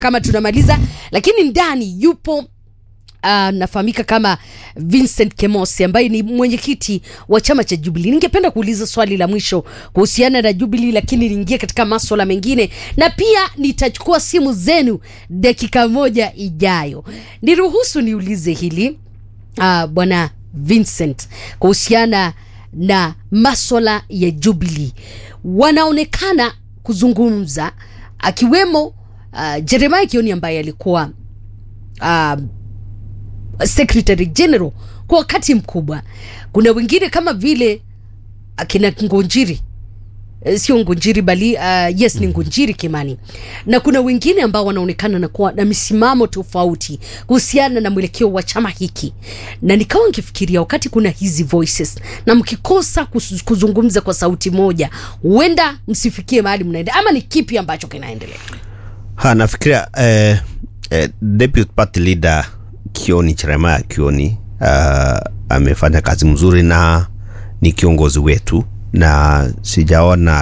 kama tunamaliza, lakini ndani yupo Uh, nafahamika kama Vincent Kemosi ambaye ni mwenyekiti wa chama cha Jubilee. Ningependa kuuliza swali la mwisho kuhusiana na Jubilee, lakini niingie katika maswala mengine na pia nitachukua simu zenu dakika moja ijayo. Niruhusu niulize hili uh, bwana Vincent kuhusiana na maswala ya Jubilee, wanaonekana kuzungumza akiwemo uh, Jeremiah Kioni ambaye alikuwa uh, secretary general kwa wakati mkubwa. Kuna wengine kama vile akina Ngunjiri Eh, sio Ngunjiri bali uh, yes ni Ngunjiri Kimani, na kuna wengine ambao wanaonekana na kuwa na misimamo tofauti kuhusiana na mwelekeo wa chama hiki, na nikawa nikifikiria wakati kuna hizi voices na mkikosa kus- kuzungumza kwa sauti moja, huenda msifikie mahali mnaenda, ama ni kipi ambacho kinaendelea? Ha, nafikiria eh, eh, deputy party leader Kioni Jeremiah Kioni uh, amefanya kazi mzuri na ni kiongozi wetu, na sijaona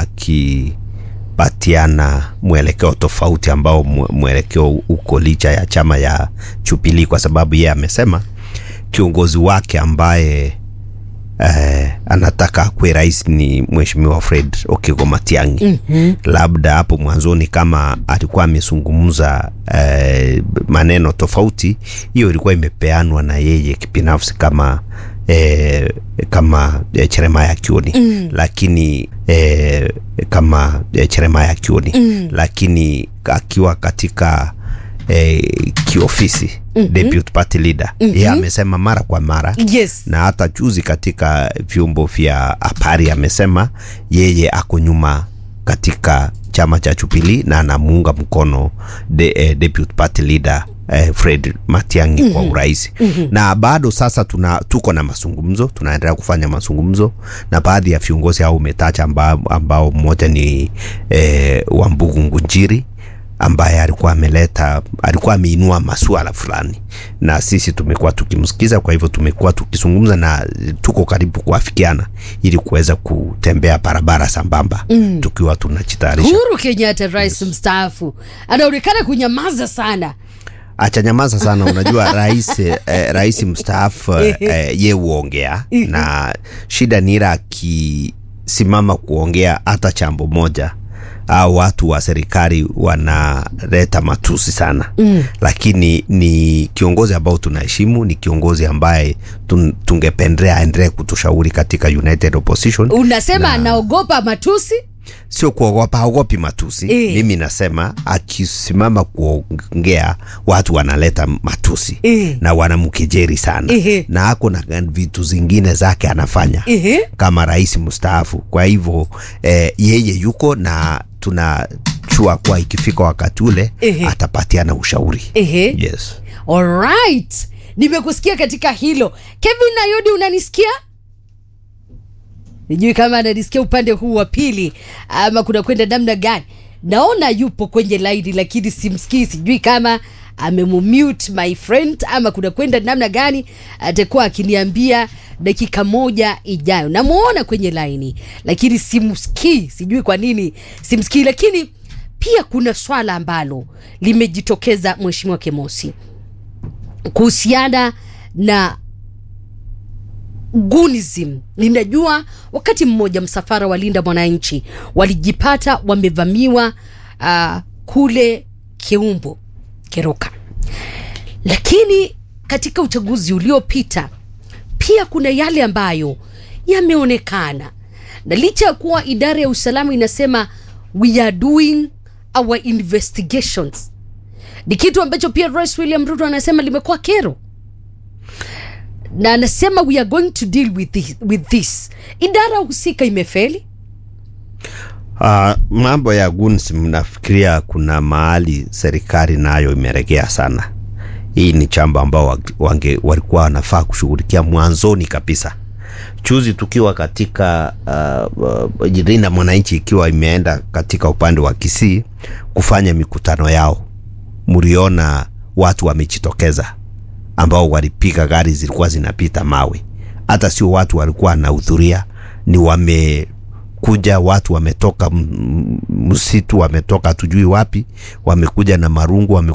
akipatiana mwelekeo tofauti ambao mwe- mwelekeo uko licha ya chama ya Jubilee, kwa sababu yeye amesema kiongozi wake ambaye eh, anataka akuwe rais ni mheshimiwa Fred Okigo Matiang'i. mm-hmm. Labda hapo mwanzoni kama alikuwa amezungumza eh, maneno tofauti, hiyo ilikuwa imepeanwa na yeye kibinafsi kama eh, kama eh, Jeremiah Kioni mm. lakini eh, kama eh, Jeremiah Kioni mm. lakini akiwa katika eh, kiofisi mm-hmm. deputy party leader mm-hmm. yeye amesema mara kwa mara Yes. na hata juzi katika vyombo vya habari amesema yeye ako nyuma katika chama cha Jubilee na anamuunga mkono de, eh, deputy party leader eh, Fred Matiang'i mm-hmm. kwa urais mm-hmm. na bado sasa tuna, tuko na mazungumzo, tunaendelea kufanya mazungumzo na baadhi ya viongozi au umetaja ambao, ambao mmoja ni eh, Wambugu Ngunjiri ambaye alikuwa ameleta alikuwa ameinua masuala fulani na sisi tumekuwa tukimsikiza. Kwa hivyo tumekuwa tukizungumza na tuko karibu kuafikiana ili kuweza kutembea barabara sambamba mm. tukiwa tunajitayarisha. Uhuru Kenyatta, rais mstaafu, anaonekana kunyamaza sana. Acha nyamaza sana. Unajua rais eh, rais mstaafu eh, ye huongea na shida ni ile akisimama kuongea hata chambo moja au watu wa serikali wanaleta matusi sana mm. Lakini ni kiongozi ambao tunaheshimu, ni kiongozi ambaye tun, tungependelea aendelee kutushauri katika United Opposition. Unasema anaogopa matusi? Sio kuogopa, haogopi matusi Eh. mimi nasema akisimama kuongea watu wanaleta matusi Eh. na wanamkejeri sana Ehe. na ako na vitu zingine zake anafanya Ehe. kama rais mstaafu. Kwa hivyo eh, yeye yuko na tunachua kuwa ikifika wakati ule Ehe. atapatiana ushauri. Ehe. Yes. Alright, nimekusikia katika hilo. Kevin Nayodi, unanisikia? Sijui kama ananisikia upande huu wa pili ama kuna kwenda namna gani. Naona yupo kwenye laini lakini simsikii, sijui kama amemumute my friend ama kuna kwenda namna gani. Atakuwa akiniambia dakika moja ijayo. Namuona kwenye laini lakini simsikii, sijui kwa nini simsikii. Lakini pia kuna swala ambalo limejitokeza, Mheshimiwa Kemosi, kuhusiana na gunism. Ninajua wakati mmoja msafara wa Linda Mwananchi walijipata wamevamiwa uh, kule Keumbo Keroka, lakini katika uchaguzi uliopita pia kuna yale ambayo yameonekana, na licha ya kuwa idara ya usalama inasema we are doing our investigations, ni kitu ambacho pia Rais William Ruto anasema limekuwa kero na anasema we are going to deal with this, with this. Idara husika imefeli. Uh, mambo ya guns mnafikiria kuna mahali serikali nayo imeregea sana. Hii ni chambo ambao wange walikuwa wanafaa kushughulikia mwanzoni kabisa. Juzi tukiwa katika uh, uh, Linda Mwananchi ikiwa imeenda katika upande wa Kisii kufanya mikutano yao, mliona watu wamejitokeza ambao walipiga gari zilikuwa zinapita mawe. Hata sio watu walikuwa wanahudhuria, ni wamekuja watu wametoka m- msitu, wametoka tujui wapi, wamekuja na marungu, wame